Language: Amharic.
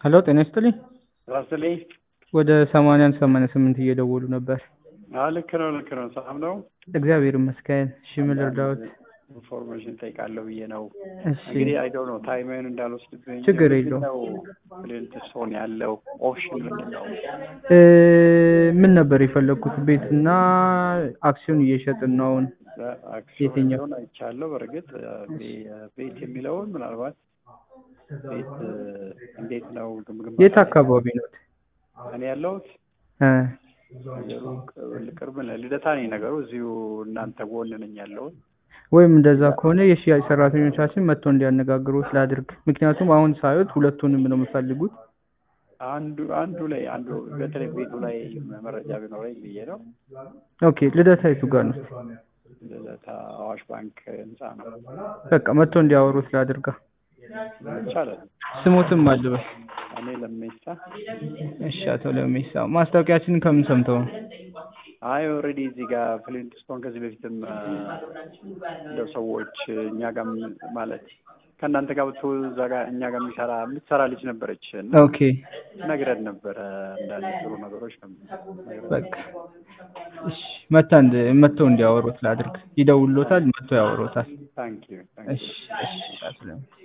ሄሎ ጤና ይስጥልኝ። ራስልኝ ወደ ሰማንያ አንድ ሰማንያ ስምንት እየደወሉ ነበር። አዎ ልክ ነው ልክ ነው። ሰላም ነው። እግዚአብሔር ይመስገን። እሺ ምን ልርዳዎት? ኢንፎርሜሽን ጠይቃለሁ ብዬ ነው። እሺ እንግዲህ አይደው ነው ታይምህን እንዳልወስድብኝ። ችግር ምንድን የለውም። ነው ፕሌንት ሶን ያለው ኦፕሽን ምንድን ነው? እ ምን ነበር የፈለግኩት? ቤትና አክሲዮን እየሸጥን ነው አሁን። አክሲዮን የትኛው? ሲሆን አይቻለሁ። በእርግጥ ቤ- ቤት የሚለውን ምናልባት ቤት እንዴት ነው ግምግም የት አካባቢ ነው? እኔ ያለሁት እ ሩቅ ቅርብ ነው። ልደታ ነኝ ነገሩ። እዚሁ እናንተ ጎን ነኝ ያለሁት። ወይም እንደዛ ከሆነ የሽያጭ ሰራተኞቻችን መጥቶ እንዲያነጋግሩት ላድርግ። ምክንያቱም አሁን ሳዩት ሁለቱንም ነው የምፈልጉት። አንዱ አንዱ ላይ አንዱ በተለይ ቤቱ ላይ መረጃ ቢኖረኝ ብዬ ነው። ኦኬ ልደታ የቱ ጋር ነው? ልደታ አዋሽ ባንክ ህንፃ ነው። በቃ መጥቶ እንዲያወሩት ላድርጋ። ይቻላል። ስሙትም አልበል። እኔ ለሜሳ እሺ አቶ ለሜሳ ማስታወቂያችንን ከምን ሰምተው ነው? አይ ኦልሬዲ እዚህ ጋር ፍሊንት ስቶን ከዚህ በፊትም አ፣ እንደው ሰዎች እኛ ጋር ማለት ከእናንተ ጋር ብትው እዛ ጋር እኛ ጋር የሚሰራ የምትሰራ ልጅ ነበረች እና ኦኬ ነግረን ነበረ እንዳለ ጥሩ ነገሮች ነው ነግረን በቃ እሺ መታ እንድ መጥተው እንዲያወሩት ላድርግ። ይደውሎታል፣ መጥተው ያወሩታል። ታንክ ዩ ታንክ ዩ እሺ እሺ አቶ ለሜሳ